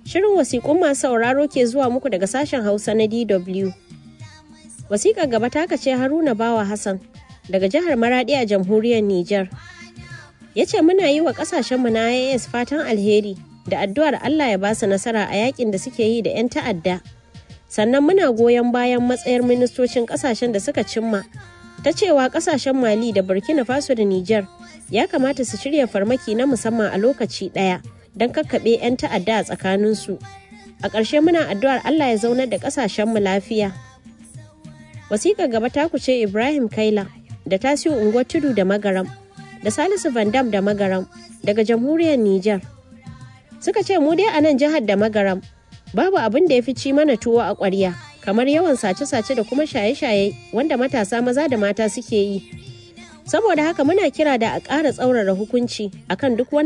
Shirin wasiƙun masu sauraro ke zuwa muku daga sashen Hausa na DW. Wasiƙar gaba ta ce Haruna Bawa Hassan daga jihar Maradi a jamhuriyar Nijar. Ya ce muna yi wa ƙasashenmu na IAS fatan alheri da addu'ar Allah ya ba su nasara a yakin da suke yi da 'yan ta'adda. Sannan muna goyon bayan matsayar ministocin ƙasashen da suka cimma ta cewa ƙasashen Mali da Burkina Faso da Nijar ya kamata su shirya farmaki na musamman a lokaci ɗaya don kakkaɓe 'yan ta'adda a tsakaninsu. A ƙarshe muna addu'ar Allah ya zaunar da ƙasashenmu lafiya. Wasiƙar gaba ta kuce Ibrahim Kaila da Tasiu Unguwar Tudu da Magaram da Salisu Vandam da Magaram daga jamhuriyar Nijar. Suka ce mu dai a nan jihar da Magaram babu abin da ya fi ci mana tuwo a ƙwarya kamar yawan sace-sace da kuma shaye-shaye wanda matasa maza da mata suke yi. Saboda haka muna kira da a ƙara tsaurara hukunci akan duk wanda